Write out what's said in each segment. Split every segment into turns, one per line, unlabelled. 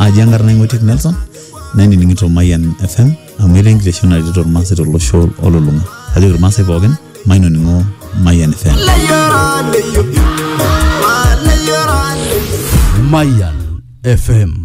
aji enkarna ing'otiek nelson nainining'ito mayian fm amu etaa enkiteshon naretito irmaasai tolosho olulung'a kajoki irmaasai pookin mainoning'o mayian fm
Mayan FM.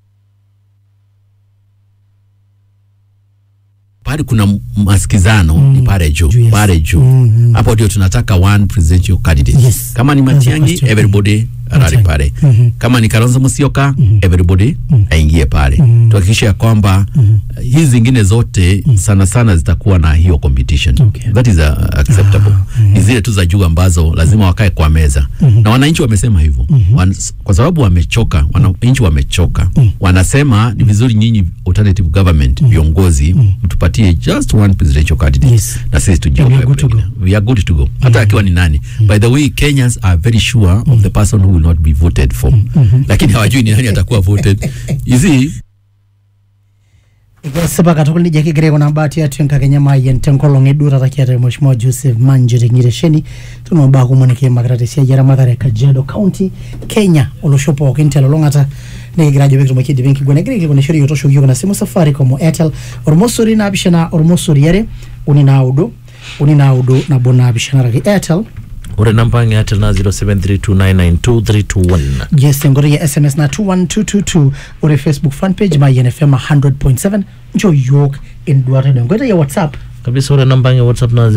pale kuna masikizano mm. ni pale juu
Juu, yes.
pale juu
Mm,
hapo ndio tunataka one presidential candidate
Yes.
kama ni Matiang'i
Matiang'i.
everybody rali
Matiang'i.
pale
Mhm.
kama ni Kalonzo Musyoka everybody aingie pale tuhakikishe ya kwamba uh, hizi zingine zote sana sana zitakuwa na hiyo competition
Okay.
that is uh, acceptable ni zile tu za juu ambazo lazima wakae kwa meza na wananchi wamesema hivyo Wan, kwa sababu wamechoka wananchi wamechoka wanasema ni vizuri nyinyi alternative government viongozi mtupatie just one presidential candidate
Yes.
na sisi tujue
And we are
kwa
good to
wengine. we are good to go hata akiwa ni nani by the way Kenyans are very sure of the person who will not be voted for lakini hawajui ni nani atakuwa voted you see
ikesipa katukul nijia kigira aikuna mbaa tiatua enkakenya maayian tenkolong eduo taata kiata mheshimiwa joseph manjo teng'iresheni tuno mbaa kumok nikiimakita tesiai eramatare e kajiado county kenya olosho pookin telulung'ata nikigira ajo pikitumoki aidipa enkiguana egira aikilikwanishore yiok tooshoki yiok ina simu safaricom o airtel ormosori naapishana ormosori are uni naudo uni naudo nabo naapishana araki airtel
ore namba ang' e airtel na 0732992321
yes enkoitoi ya sms na 21222 ore facebook fanpage mayian fm 100.7 nchoo yiok enduata ino enkoitoi ya whatsapp
kabisa ore namba ang' e whatsapp na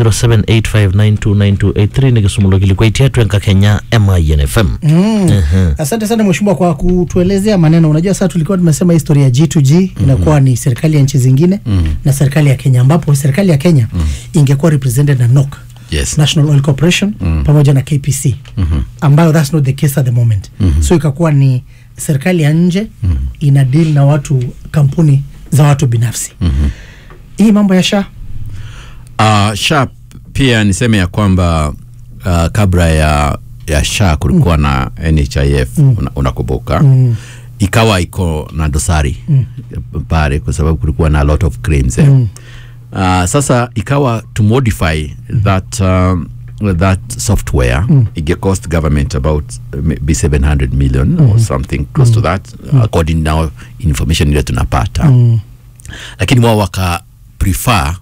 0785929283 nikisuma ilo kilikuai tiatua enkakenya e Mayian FM
Mm. Asante sana mheshimiwa kwa kutuelezea maneno. Unajua sasa tulikuwa tumesema historia ya G2G inakuwa ni serikali ya nchi zingine na serikali ya Kenya, ambapo serikali ya Kenya ingekuwa represented na NOC
Yes.
National Oil Corporation pamoja na KPC ambayo that's not the case at the moment so ikakuwa ni serikali ya nje ina deal na watu kampuni za watu binafsi hii mambo ya sha
Uh, SHA pia niseme ya kwamba uh, kabla ya ya SHA kulikuwa na NHIF una, unakumbuka ikawa iko na dosari pale kwa sababu kulikuwa na a lot of claims eh. Uh, sasa ikawa to modify that um, that software it cost government about uh, maybe 700 million or something close to that according now information ile tunapata lakini wao waka prefer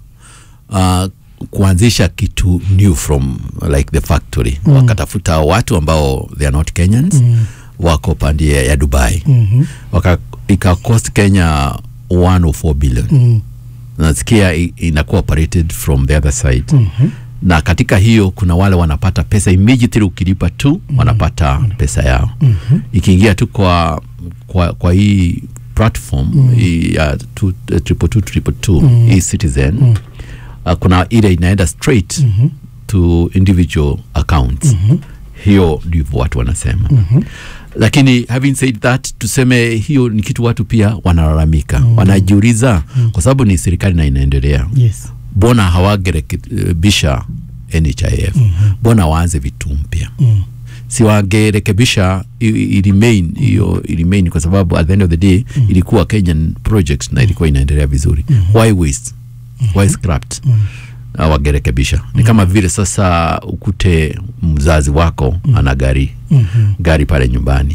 uh, kuanzisha kitu new from like the factory mm. wakatafuta watu ambao they are not Kenyans mm. wako pande ya Dubai mm-hmm. waka ika cost Kenya 104 billion mm. nasikia i- inakuwa operated from the other side mm-hmm. na katika hiyo kuna wale wanapata pesa immediately ukilipa tu mm-hmm. wanapata pesa yao mm-hmm. ikiingia tu kwa kwa, kwa hii platform mm. hii ya tu- eh, triple two triple two hii citizen mm. uh, kuna ile inaenda straight mm-hmm. to individual accounts mm-hmm. hiyo ndivyo watu wanasema mm-hmm. lakini having said that tuseme hiyo ni kitu watu pia wanalalamika mm-hmm. wanajiuliza mm-hmm. kwa sababu ni serikali na inaendelea
yes
mbona hawagerekebisha NHIF mbona waanze vitu mpya
Mm.
si wangerekebisha i- i- remain hiyo i- remain kwa sababu at the end of the day ilikuwa Kenyan project na ilikuwa inaendelea vizuri why waste why scrapped Na wangerekebisha ni kama vile sasa ukute mzazi wako ana gari gari pale nyumbani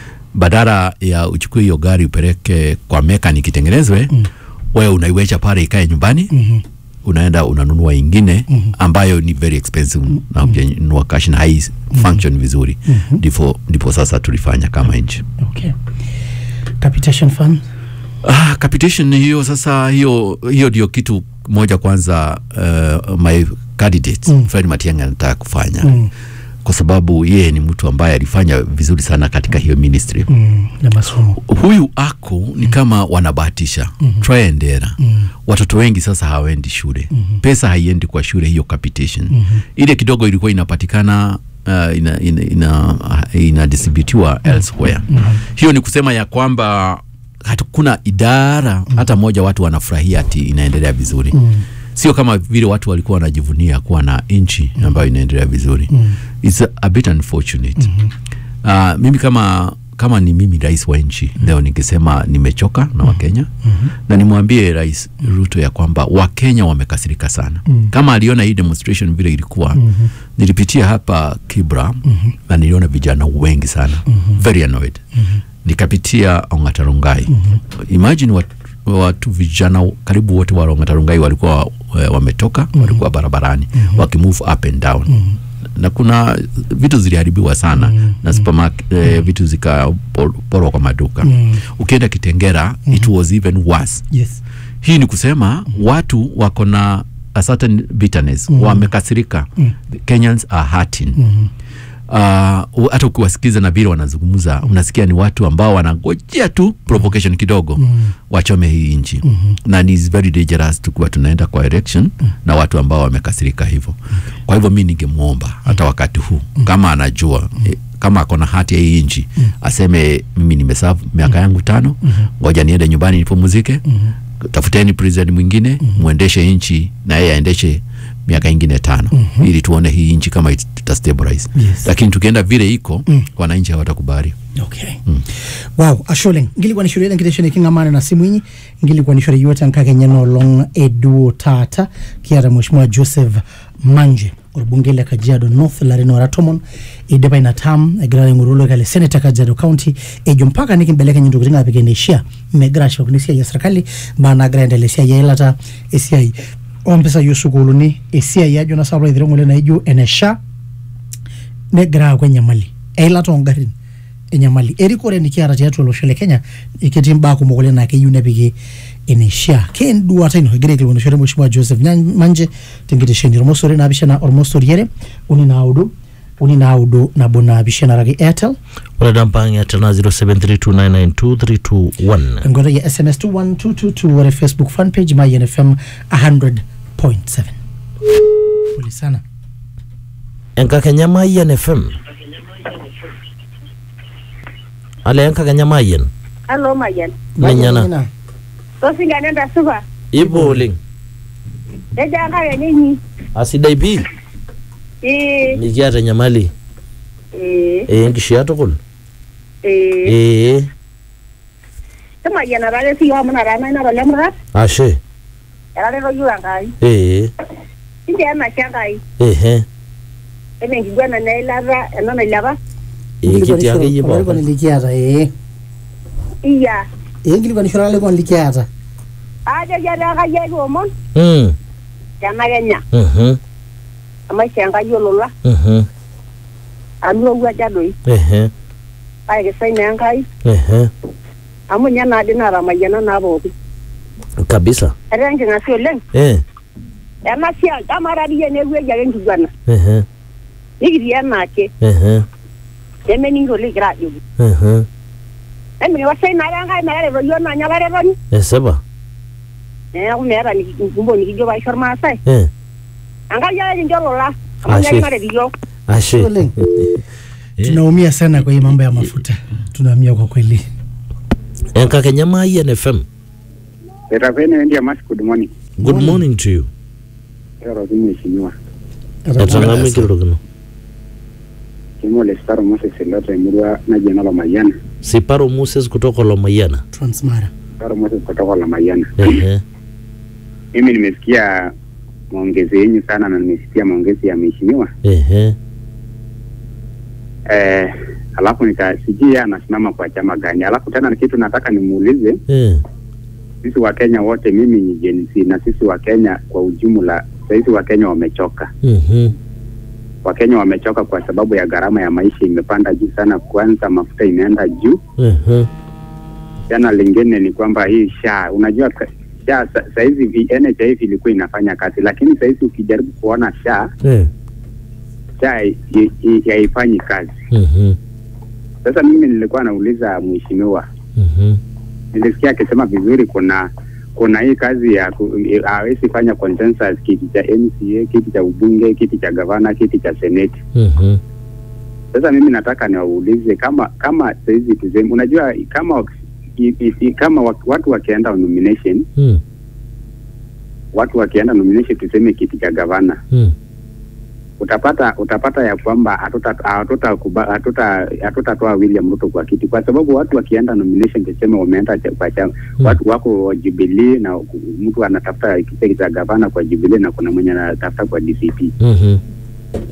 badala ya uchukue hiyo gari upeleke kwa mechanic itengenezwe wewe unaiwecha pale ikae nyumbani unaenda unanunua ingine ambayo ni very expensive na hujanunua cash na hai function vizuri ndipo ndipo sasa tulifanya kama nchi
okay capitation fund
ah, capitation hiyo sasa hiyo hiyo ndio kitu moja kwanza uh, my candidate mm. Fred Matiang'i anataka kufanya mm. kwa sababu yeye ni mtu ambaye alifanya vizuri sana katika hiyo ministry
mm, na masomo
huyu ako ni kama wanabahatisha mm-hmm. try and error mm-hmm. watoto wengi sasa hawaendi shule mm-hmm. pesa haiendi kwa shule hiyo capitation mm-hmm. ile kidogo ilikuwa inapatikana uh, ina, ina, ina, inadistributiwa mm-hmm. elsewhere mm-hmm. hiyo ni kusema ya kwamba hakuna idara mm-hmm. hata moja watu wanafurahia ati inaendelea vizuri mm-hmm sio kama vile watu walikuwa wanajivunia kuwa na nchi ambayo inaendelea vizuri mm. It's a, a bit unfortunate mm-hmm. uh, mimi kama kama ni mimi rais wa nchi mm. leo ningesema nimechoka na wakenya mm-hmm. na nimwambie rais ruto ya kwamba wakenya wamekasirika sana mm. kama aliona hii demonstration vile ilikuwa mm-hmm. nilipitia hapa kibra mm-hmm. na niliona vijana wengi sana mm-hmm. very annoyed mm-hmm nikapitia Ong'atarungai. Imagine watu, watu vijana karibu wote wa Ong'atarungai walikuwa eh, wametoka walikuwa barabarani wakimove up and down na kuna vitu ziliharibiwa sana na supermarket, eh, vitu zikaporwa kwa maduka ukienda Kitengera it was even worse
yes
hii ni kusema watu wako na a certain bitterness wamekasirika Kenyans are hurting Uh, hata ukiwasikiza na vile wanazungumza unasikia ni watu ambao wanangojea tu provocation kidogo wachome hii nchi na ni is very dangerous tukiwa tunaenda kwa election na watu ambao wamekasirika hivyo kwa hivyo mi ningemwomba hata wakati huu kama anajua eh, kama ako na hati ya hii nchi aseme mimi nimesavu miaka yangu tano ngoja niende nyumbani nipumzike tafuteni president mwingine mwendeshe nchi na yeye aendeshe miaka ingine tano ili tuone hii nchi kama it- itastabilize
Yes.
lakini tukienda vile iko wananchi hawatakubali
okay wow asholeng ngilikuwa nishorere nkitesheni kingamana na simu inyi ngilikuwa nishore yote nkakenya nolong eduo tata kiata mheshimiwa joseph manje orbunge le kajiado north larin ora tomon idipa ina tam egira aing'oru kale senator kajiado county ejo mpaka nikimbelekeny intokitin apik eneishia megira ashipakino esiai e serkali mbaa nagira aendelea esiai eilata esiai ompisai osukuuluni esiai ajo na saplo aithira ng'ole naijo ene SHA negira aaku enyamali eilata ongarin enyamali erikore nikiata tiatua olosho le kenya ketii mbaa kumok oleng naa keyieu nepiki eneishaa kenduata ino egira aikilikuanishore mheshimiwa joseph Nyan- manje tenkitesheni ormosori naapishana ormosori are uni naudo uni naudo nabo naapishana araki airtel
ore dampang airtel na 0732992321
enkoitoi ya sms 21222 ore facebook fan page mayenfm 100.7 pole sana
enkakenya mayian fm ale enkakenya mayian
Halo Mayan.
menyana
Tosinga nenda supa.
ipo oleng
Eja kaya nyinyi.
asidai pii
Eh
mikiata enyamali
eh
ee enkishaa tukul
eh.
ee
Tuma yana rale si yo mna rana na rale mra.
ashe
Rale ro yura ngai.
ee
Inde ana changai.
ehe
Ene ngigwana na ilava ena na ilava.
ee kitii akeyie
olarikoni
pookin
likiata ee
Iya.
ee nkilikuanishore olarikoni likiata
Aja jada kaya yo mon.
Mm,
Yana kenya.
mhm,
Ama changa yo lola.
mhm,
Anu wa jadoi.
ehe
Ai ke sai na ngai.
ehe
Amu nyana dina ramayana na boki.
kabisa
Ere nginga si oleng.
ee
Ena sia kamara diye ne gwe jage ngigwana.
ehe
Nikiri ena ke.
ehe
Deme ningo ligira jogi.
ehe
Emi wasai na ngai na ere ro yo na nyala ro
esipa
neeku meeta nikikumbo nikijo paisho irmaasai
ee
ankai ake kincho lola
Ashe.
amu nyakimaret iyiok
ashe
Oleng.
Eh.
tunaumia sana kwa hii mambo ya mafuta tunaumia kwa kweli
enkakenya mayian fm
Serafini India Mas, good morning.
good morning to you
Eroroki mheshimiwa.
etang'amu enkirorokino
Kimo Lestaro Moses Eloto emurua naji Enolamayiana.
siparo moses kutoka lomayiana
transmara
Lestaro Moses kutoka Olamayana.
ehe
Mimi nimesikia maongezi yenyu sana na nimesikia maongezi ya mheshimiwa.
ehe
Eh, alafu nikasijui yeye anasimama kwa chama gani. Alafu tena kitu nataka nimuulize
ee
sisi wa Kenya wote, mimi ni Gen Z na sisi wa Kenya kwa ujumla, sisi wa Kenya wamechoka.
mhm,
Wakenya wamechoka kwa sababu ya gharama ya maisha imepanda juu sana. Kwanza mafuta imeenda juu
ehe
Jana lingine ni kwamba hii sha unajua ka- sha sa- saizi vi- NHIF ilikuwa inafanya kazi, lakini saizi ukijaribu kuona sha
ee
sha i- i- haifanyi kazi.
mhm,
Sasa mimi nilikuwa nauliza mheshimiwa,
mhm,
nilisikia akisema vizuri, kuna kuna hii kazi ya ku- i- hawezi fanya consensus, kiti cha MCA, kiti cha ubunge, kiti cha gavana, kiti cha seneti.
mhm,
Sasa mimi nataka niwaulize kama kama saizi tuseme, unajua kama i- i- i- kama wa- watu wakienda nomination
mm,
watu wakienda nomination tuseme kiti cha gavana
mm,
utapata utapata ya kwamba hatuta- hatuta- hatuta- hatutatoa William Ruto kwa kiti kwa sababu watu wakienda nomination tuseme wameenda cha- kwa chama
Mm.
watu wako Jubilee na mtu anatafuta kiti cha gavana kwa Jubilee na kuna mwenye anatafuta kwa DCP
mhm,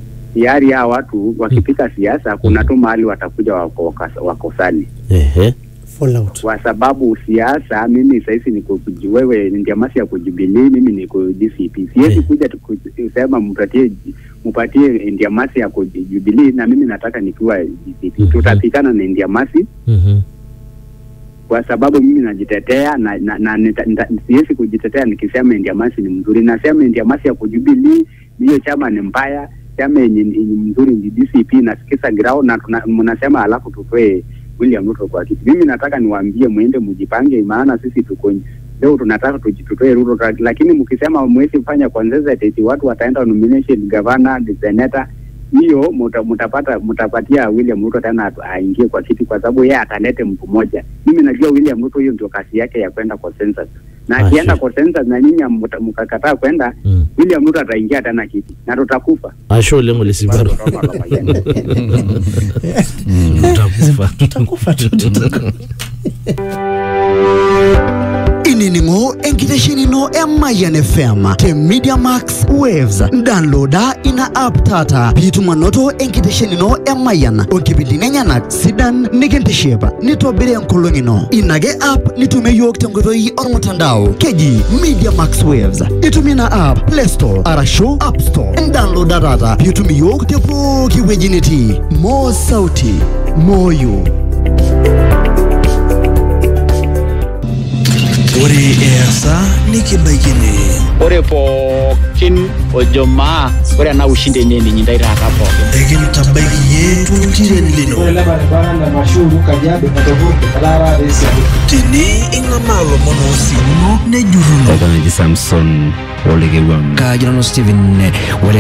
tayari hao watu wakipika siasa kuna tu mahali watakuja wako- wakas- wakosani
ehe
fallout
kwa sababu siasa, mimi sahizi niko kuji- wewe ni ndiamasi ya kujubilii, mimi niko DCP. Siwezi
Eh.
kuja tu- kusema mpatie mpatie ndiamasi ya kujubilii na mimi nataka nikiwa DCP.
Mhm.
Tutapikana na ndiamasi
Mhm.
kwa sababu mimi najitetea na, na, na nita- nita- siwezi kujitetea nikisema ndiamasi ni mzuri. Nasema ndiamasi ya kujubilii hiyo chama ni mbaya, chama yenye ni ni mzuri ni DCP na sikisa grao na tuna- mnasema alafu tutoe William Ruto kwa kiti. Mimi nataka niwaambie mwende mjipange, maana sisi tuko leo tunataka tuji- tutoe Ruto, ta- lakini mkisema mwezi fanya consensus, watu wataenda nomination governor, senator hiyo muta- mutapata mutapatia William Ruto tena atu- aingie kwa kiti, kwa sababu yeye atalete mtu mmoja. Mimi najua William Ruto hiyo ndio kazi yake ya kwenda consensus, na
Ah,
akienda
sure.
consensus na nyinyi mta- mkakataa kwenda,
Mm.
William Ruto ataingia tena kiti na tutakufa.
ashe oleng olesibaro utakufa
tutakufa tu tutakufa.
ininingo enkiteshenino emayan fm te media max waves downloada ina app taata piitumanoto enkiteshenino emayan onkipindini enyanak sidan nikintiship nitobiri enkolong ino ina ake app nitumie yiok tenkoitoi ormutandao keji media max waves itumie ina app play store arashu app store downloada taata piitum iyiok te pooki wueji nitii mo sauti moyo
ore easa nikibaikini
ore pookin ojo maa ore ena ushindi enye eninyi taata pookin
ekintabaiki ye tultiren lino tene ing'amaa lomon oosimuno nejurruno
Kaji Samson Olekewang.
kaji nanu Steven eh,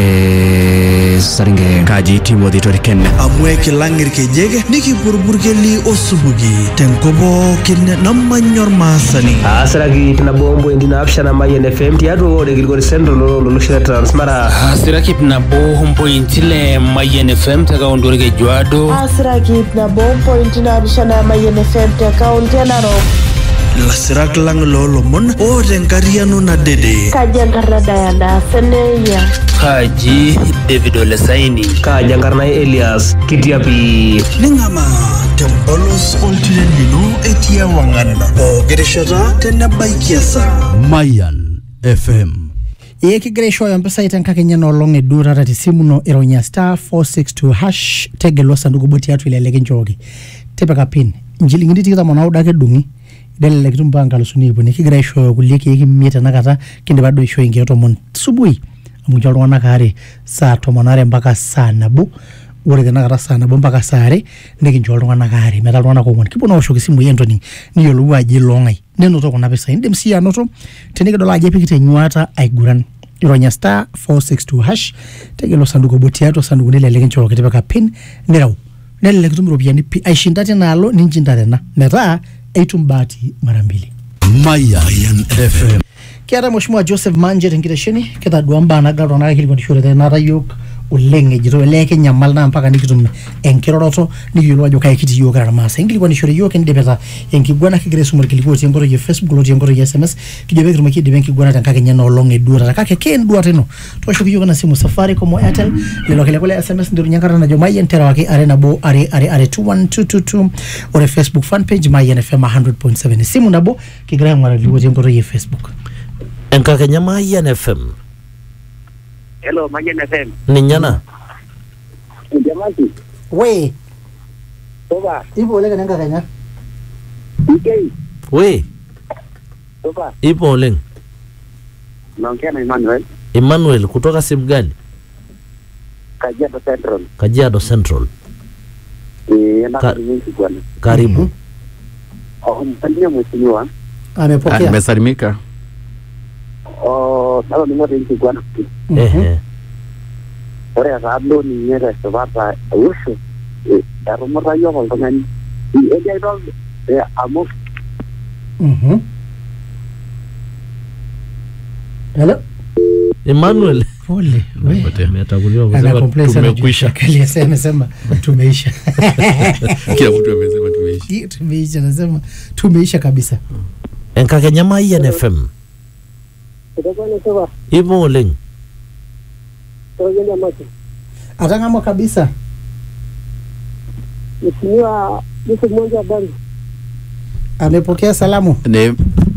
ore Saringe kaji Timothy Toriken
amu ekilang' irkejek nikipurpurkeli osupuki tenkop pookin namanya ormaasani
asiraki nabo ompointi naapishana Mayian FM tiatua ore Kilgori Central olosho le Transmara
asiraki nabo mpointi le Mayian FM te kaunti orkejuado
asiraki nabo mpointi naapishana Mayian FM te kaunti e Narok
ilasirak lang' loolomon oota enkariano nadede
kaji enkarna Diana Seneyia
kaji David Olesaini
kaji enkarna Elias Kitiapi
ning'amaa tempolos oltiren lino etii ewang'an pooki rishata tenebaiki esaa
mayan fm
ee kigira aishooyo mpisai tenkakenya enoolong eduo taata tesimu ino ironya star 462 hash tegelu osanduku obo tiatua ile likinchooki tipika pin inchilingini tikitam onaudo ake edung'i nelelek itum mpaka nkalusuni ip uni kigira aishooyo kulie keek imiet tenakata kindipa duo aishoo inkeek tomon subui amu kincho iltung'anak aare saa tomon are mpaka saa nabo ore tenakata saa nabo mpaka saa are nikincho iltung'anak aare metaa iltung'anak ong'uan kipuo naa aoshoki isimui entoni niyiolou ajo iloong'ae nenoto kuna pisai indim sii anoto tenikidol ajo epikita enyuata aiguran ironya star 462 hash tegelo osanduku obo tiatua osandukuni le likinchooki tipika pin nireu nelelek itum iropiyiani pi aishinda tinaalo ninchinda tena metaa eitum bahati mara mbili
mayan fm
kiata mheshimiwa joseph manje tenkitesheni kitadua mbaa nagira iltung'anak aikilikuanishore tenakata yiok oleng ejito elee kinyamal naa mpaka nikitum enkiroroto nikiyiolou ajo kai kitii yiok kira irmaasai inkilikuanishore yiok kindipita enkiguana kigira aisum orkiliku otii enkoitoi e facebook lotii enkoitoi e sms kijo pekitumoki aidipa enkiguana tenkakenya enoolong eduo taata kake kenduata ino tooshoki yiok ina simu safaricom o airtel lelo kiliku le sms nterunye enkata najo mayian terewaki are nabo are are are 21222 ore facebook fan page mayian fm 100.7 esimu nabo kigira aing'uraa irkiliku otii enkoitoi e facebook
enkakenya mayian fm
Hello, Mayian FM.
ninye ena
Ndiamasi,
we
toba,
ipo oleng enenkakenya
Ikei,
we
toba,
ipo oleng
naongea na Emmanuel,
emmanuel kutoka simgali
Kajiado Central.
kajiado central
Eh, na
Ka-
karibu bwana.
karibu
Oh, msalimia mheshimiwa.
amepokea
Nimesalimika.
Oh, nalo ningote nchi bwana.
ehe
Ore etablo ninye tesipata eusho, etumuta yiok oltung'ani. Eji aitol amu
Mhm. Hello?
emmanuel
Pole. we.
Ametakuliwa
Ana
kusema
complain sana juu
tumekwisha
Shakali yase amesema tumeisha.
Kila mtu amesema tumeisha.
Hii tumeisha nasema tumeisha kabisa.
enkakenya mayian fm
itakuwa ni sawa
ipo oleng
tokenda macho
Atang'amwa kabisa.
mheshimiwa Yusuf Mwanja Bari
amepokea salamu
ni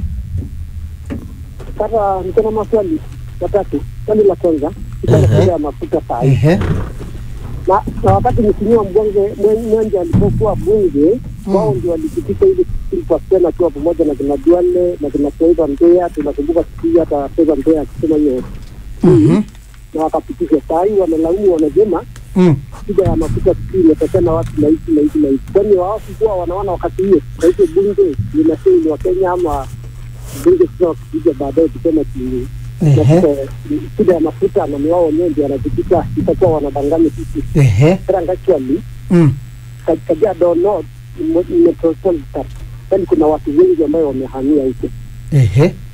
Sasa niko na maswali matatu. Swali la kwanza iko na shida ya mafuta saa hii.
Ehe.
na, na wakati mheshimiwa mbunge Mwen- Mwenge alipokuwa bunge wao ndio walipitisha ile ilipasiana akiwa pamoja na kina Duale na kina Fedha Mbea. Tunakumbuka siku hiyo hata Fedha Mbea akisema hiyo
Mhm.
na wakapitisha. Saa hii wanalaumu, wanasema
Mm.
shida ya mafuta sijui imetokana wapi na hivi na hivi na hivi, kwani hawakuwa wanaona wakati hiyo. Kwa hivyo bunge linasema ni Wakenya ama bunge sasa wakikuja baadaye kusema ki
Ehe.
mafuta- shida ya mafuta na ni wao wenyewe ndio wanapitisha, itakuwa wanadanganya sisi
Ehe.
Kera actually
Mm.
Ka- Kajiado North ni mo- ni metropolitan, yaani kuna watu wengi ambayo wamehamia huko.
Ehe.